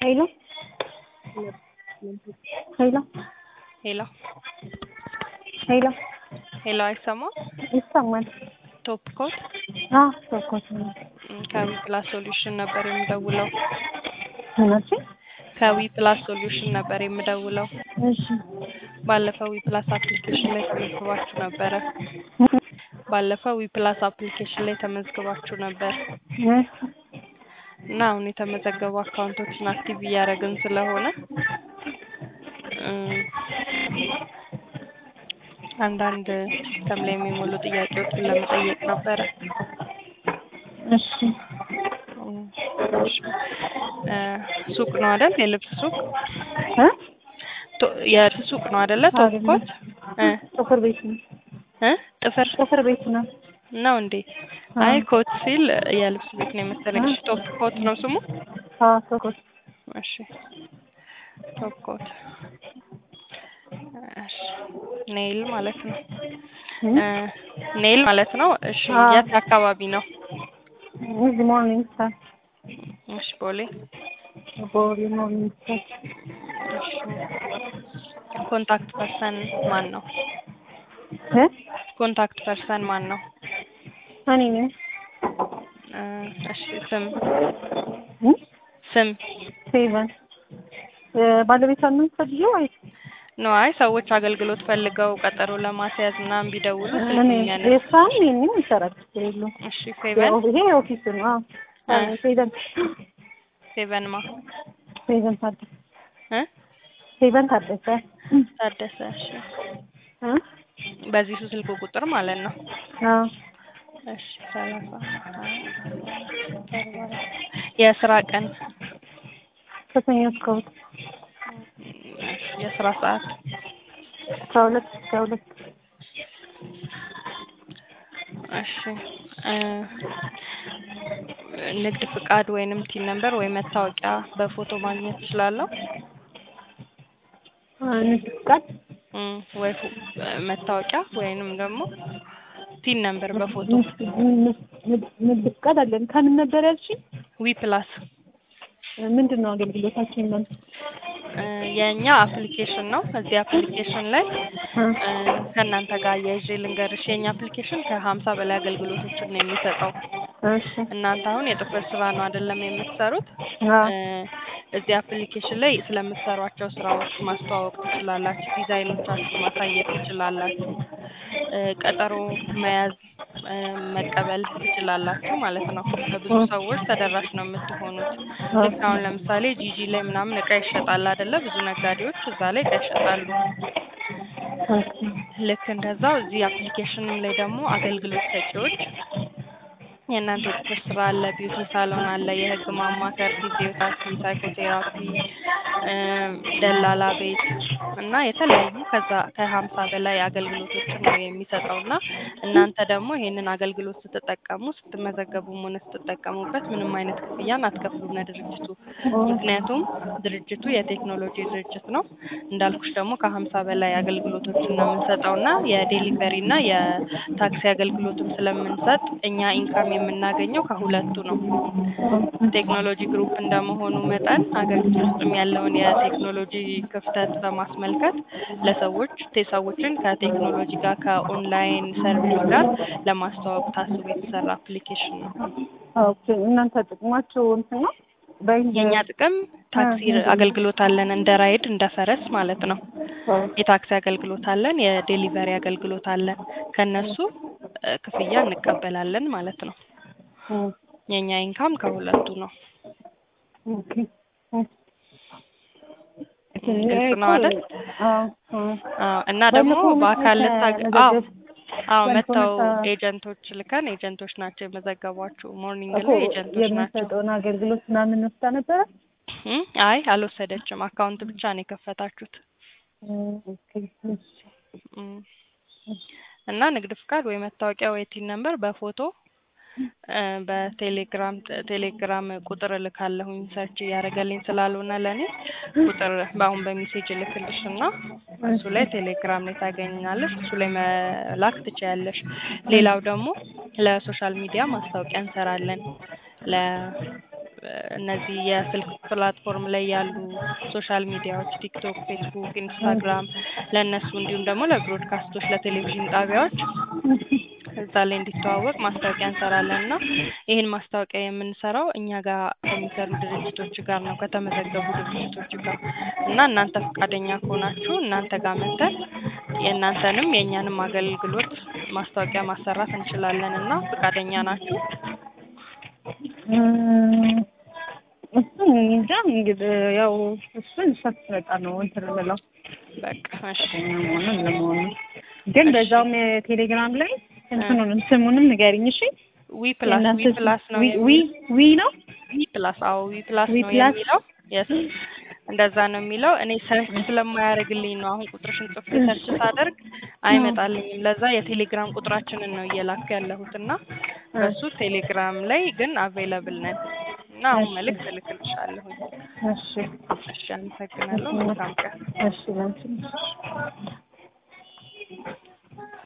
ሄሎ ሄሎ ሄሎ ሄሎ ሄሎ አይሰማም? ይሰማል? ቶፕ ኮት አዎ ቶፕኮት ነው። ከዊ ፕላስ ሶሉሽን ነበር የምደውለው። ምናች? ከዊ ፕላስ ሶሉሽን ነበር የምደውለው። እሺ ባለፈው ዊ ፕላስ አፕሊኬሽን ላይ ተመዝግባችሁ ነበረ። ባለፈው ዊ ፕላስ አፕሊኬሽን ላይ ተመዝግባችሁ ነበር እሺ እና አሁን የተመዘገቡ አካውንቶችን አክቲቭ እያደረግን ስለሆነ እም፣ አንዳንድ ሲስተም ላይ የሚሞሉ ጥያቄዎችን ለመጠየቅ ነበረ። እሺ እም፣ እሺ። እ፣ ሱቅ ነው አይደል? የልብስ ሱቅ እ ቶ- የልብስ ሱቅ ነው አይደለ? ቶፕ ኮት እ ጥፍር ቤት ነው። እ ጥፍር ጥፍር ቤት ነው። ነው እንዴ? አይ ኮት ሲል የልብስ ቤት ነው የመሰለኝ። እሺ ቶፕ ኮት ነው ስሙ? አዎ ቶፕኮት እሺ ቶፕ ኮት እሺ ኔይል ማለት ነው እ ኔይል ማለት ነው። እሺ አዎ። የት አካባቢ ነው? እዚህ ሞርኒንግ ስታር እሺ ቦሌ። ቦሌ ሞርኒንግ ስታር እሺ ኮንታክት ፐርሰን ማን ነው? እ ኮንታክት ፐርሰን ማን ነው? እኔ ነኝ። እ እሺ ስም እ ስም ሴቨን ባለቤቷ ነው የምትፈልጊው ወይስ ነው? አይ ሰዎች አገልግሎት ፈልገው ቀጠሮ ለማስያዝ ምናምን ቢደውሉ እኔ ስልክኛ ነው። የእሷም የእኔም ይሰራል ችግር የለውም። እሺ ሴቨን ያው ይሄ ኦፊስ ነው። አዎ እ ሴቨን ሴቨን ማ ሴቨን ታደሰ እ ሴቨን ታደሰ ታደሰ። እሺ እ በዚህ ስልክ ቁጥር ማለት ነው። አዎ እሺ ሰላሳ የስራ ቀን ከሰኞ እስከ እሑድ የስራ ሰዓት ከሁለት እስከ ሁለት እሺ እ ንግድ ፍቃድ ወይንም ቲን ነምበር ወይ መታወቂያ በፎቶ ማግኘት እችላለሁ? ንግድ ፍቃድ እም ወይ ፎ- መታወቂያ ወይንም ደግሞ ቲን ነምበር በፎቶ ንግድ ፍቃድ አለን። ከምን ነበር ያልሽኝ? ዊ ፕላስ ምንድን ነው አገልግሎታችን? እናንተ እ የእኛ አፕሊኬሽን ነው። እዚህ አፕሊኬሽን ላይ እ ከእናንተ ጋር አያይዤ ልንገርሽ የእኛ አፕሊኬሽን ከሀምሳ በላይ አገልግሎቶችን ነው የሚሰጠው። እሺ እናንተ አሁን የጥፍር ስራ ነው አይደለም የምትሰሩት? አዎ እ እዚህ አፕሊኬሽን ላይ ስለምትሰሯቸው ስራዎች ማስተዋወቅ ትችላላችሁ። ዲዛይኖቻችሁ ማሳየት ትችላላችሁ። እ ቀጠሮ መያዝ እ መቀበል ትችላላችሁ ማለት ነው። ለብዙ ሰዎች ተደራሽ ነው የምትሆኑት። ልክ አሁን ለምሳሌ ጂጂ ላይ ምናምን እቃ ይሸጣል አይደለ? ብዙ ነጋዴዎች እዛ ላይ እቃ ይሸጣሉ። ኦኬ ልክ እንደዛው እዚህ አፕሊኬሽን ላይ ደግሞ አገልግሎት ሰጪዎች የእናንተ የጥፍር ስራ አለ፣ ቢዩቲ ሳሎን አለ፣ የህግ ማማከር፣ ፊዚዮቴራፒ፣ ሳይኮቴራፒ፣ እ ደላላ ቤት እና የተለያዩ ከዛ ከሀምሳ በላይ አገልግሎቶችን ነው የሚሰጠው እና እናንተ ደግሞ ይሄንን አገልግሎት ስትጠቀሙ ስትመዘገቡም ሆነ ስትጠቀሙበት ምንም አይነት ክፍያን አትከፍሉም ለድርጅቱ። ምክንያቱም ድርጅቱ የቴክኖሎጂ ድርጅት ነው። እንዳልኩሽ ደግሞ ከሀምሳ በላይ አገልግሎቶችን ነው የምንሰጠው እና የዴሊቨሪ እና የታክሲ አገልግሎትም ስለምንሰጥ እኛ ኢንካም የምናገኘው ከሁለቱ ነው። ቴክኖሎጂ ግሩፕ እንደመሆኑ መጠን ሀገሪቱ ውስጥም ያለውን የቴክኖሎጂ ክፍተት በማስመልከት ለሰዎች ቴ- ሰዎችን ከቴክኖሎጂ ጋር ከኦንላይን ሰርቪስ ጋር ለማስተዋወቅ ታስቦ የተሰራ አፕሊኬሽን ነው። ኦኬ እናንተ ጥቅማችሁ እንትን ነው በኢንድ የእኛ ጥቅም ታክሲ አገልግሎት አለን፣ እንደ ራይድ እንደ ፈረስ ማለት ነው። የታክሲ አገልግሎት አለን፣ የዴሊቨሪ አገልግሎት አለን። ከነሱ እ ክፍያ እንቀበላለን ማለት ነው። የእኛ ኢንካም ከሁለቱ ነው። ኦኬ ግልጽ ነው አይደል? አዎ አዎ አዎ እና ደግሞ ባለፈው በአካል መጥተህ ልታገ አዎ መዘገብ አዎ ባለፈው መጥተው መጥተህ ኤጀንቶች ልከን ኤጀንቶች ናቸው የመዘገቧችሁ። ሞርኒንግ እኮ ላይ ኤጀንቶች ናቸው። የምንሰጠውን አገልግሎት ምናምን ወስዳ ነበረ። እም አይ አልወሰደችም። አካውንት ብቻ ነው የከፈታችሁት። ኦኬ እሺ እም እና ንግድ ፍቃድ ወይ መታወቂያ ወይ ቲን ነምበር በፎቶ እ በቴሌግራም ቴሌግራም ቁጥር እልካለሁኝ ሰርች እያደረገልኝ ስላልሆነ ለእኔ ቁጥር በአሁን በሜሴጅ እልክልሽ እና እሱ ላይ ቴሌግራም ላይ ታገኛለሽ። እሱ ላይ መላክ ትችያለሽ። ሌላው ደግሞ ለሶሻል ሚዲያ ማስታወቂያ እንሰራለን። ለ እነዚህ የስልክ ፕላትፎርም ላይ ያሉ ሶሻል ሚዲያዎች ቲክቶክ፣ ፌስቡክ፣ ኢንስታግራም ለእነሱ እንዲሁም ደግሞ ለብሮድካስቶች ለቴሌቪዥን ጣቢያዎች እዛ ላይ እንዲተዋወቅ ማስታወቂያ እንሰራለን እና ይህን ማስታወቂያ የምንሰራው እኛ ጋር ከሚሰሩ ድርጅቶች ጋር ነው ከተመዘገቡ ድርጅቶች ጋር እና እናንተ ፈቃደኛ ከሆናችሁ እናንተ ጋር መተን የእናንተንም የእኛንም አገልግሎት ማስታወቂያ ማሰራት እንችላለን እና ፈቃደኛ ናችሁ? እም፣ እሱን እንጃ እንግዲህ ያው እሱን እሷ ስትመጣ ነው እንትን የምለው በቃ እሺ መሆኑን ለመሆኑ ግን በዛውም ቴሌግራም ላይ እንትኑንም ስሙንም ንገሪኝ እሺ። ዊ ፕላስ ዊ የእናንተ ፕላስ ነው ዊ ዊ ዊ ነው ዊ ፕላስ አዎ ዊ ፕላስ ዊ ነው ፕላስ? የሚለው የስ እንደዛ ነው የሚለው እኔ ሰርች ስለማያደርግልኝ ነው አሁን ቁጥርሽን ጽፌ ሰርች ሳደርግ አይመጣልኝም ለዛ የቴሌግራም ቁጥራችንን ነው እየላኩ ያለሁት እና በሱ ቴሌግራም ላይ ግን አቬይለብል ነን እና አሁን መልእክት እልክልሻለሁኝ እሺ እሺ አመሰግናለሁ መልካም ቀን እሺ ለአንቺም እሺ